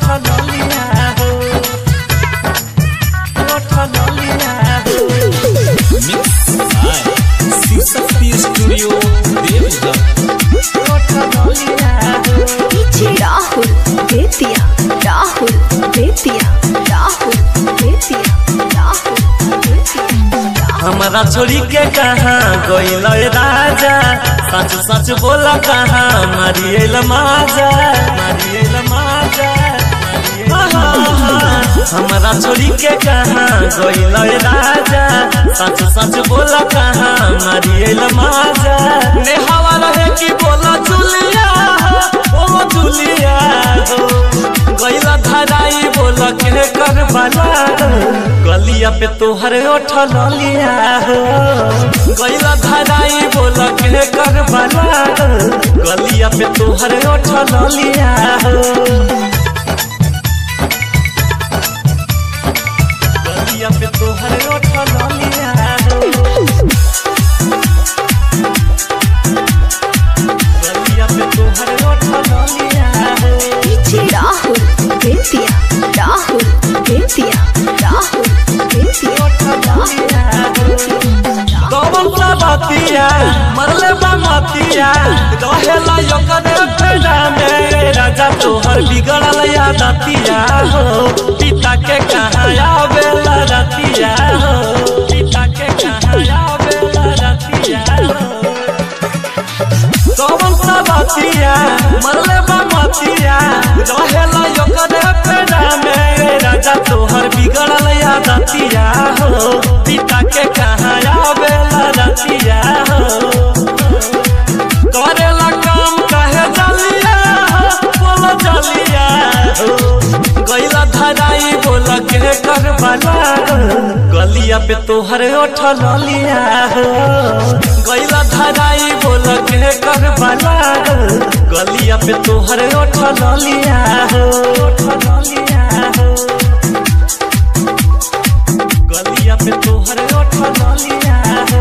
ललिया हो ओठ ललिया हो mix by Shivshakti studio Deoghar ओठ ललिया हो पीछे राहुल बेतिया राहुल बेतिया राहुल बेतिया राहुल बेतिया हमारा छोड़ी के कहाँ गइल राजा सच सच बोला कहाँ मारियल माजा मारियल माजा हमारा छोड़ी के कहाँ गइल राजा सच सच बोला कहाँ मारियल माजा ने हवा रहे कि बोला जुलिया हो, ओ जुलिया हो गइला धराई बोल के कर बाला गलिया पे तोहर ओठ ललिया हो गइला धराई बोल के कर बाला गलिया पे तोहर ओठ ललिया हो गलिया पे तोहर ओठ ललिया हो गलिया पे तोहर ओठ ललिया हो पीछे राहुल बेतिया राहुल बेतिया राहुल बेतिया कौन सा बातिया मरले बा मतिया रहेला यकने फेरा में राजा तोहर बिगड़ल यादतिया हो पिता के कहाँ आवेला रतिया हो पिता के कहाँ आवेला रतिया हो कौन सा बातिया मरले बा मतिया रहेला यकने फेरा में राजा तोहर बिगड़ल यादतिया हो पिता के कहाँ आवेला रतिया हो करेला काम कहे जलिया हो बोलो जलिया हो गइला धराई बोल के कर बाला गलिया पे तोहर ओठ ललिया हो गइला धराई बोल के कर बाला गलिया पे तोहर ओठ ललिया हो ओठ ललिया हो गलिया पे तोहर ओठ ललिया हो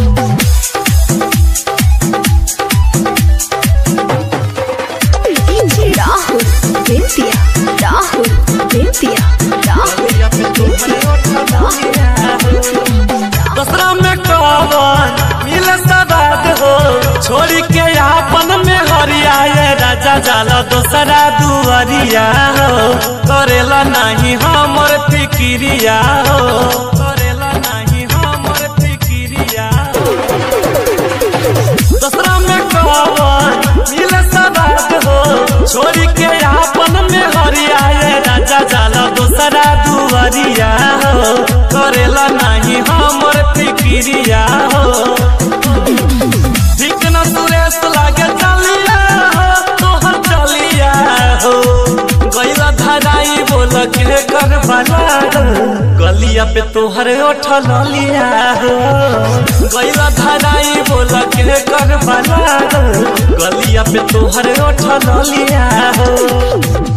पीछे राहुल बेतिया राहुल बेतिया राहुल गलिया पे तोहर ओठ ललिया हो दसरा में कौन मिले सदाद हो छोड़ी के आपन में हरियाए राजा जाला दोसरा दुआरिया हो करेला नहीं हमर फिकिरिया हो करेला नहीं हमर फिकिरिया हो दसरा में कौन मिले सदाद हो छोड़ी के आपन में हरियाए राजा जाला दोसरा दुआरिया हो करेला नहीं हमर फिकिरिया हो ठीक न सुरेश लागे चलिया हो तोहर चलिया हो गइला धराई बोल के कर बाला गलिया पे तोहर ओठ ललिया हो गइला धराई बोल के कर बाला गलिया पे तोहर ओठ ललिया हो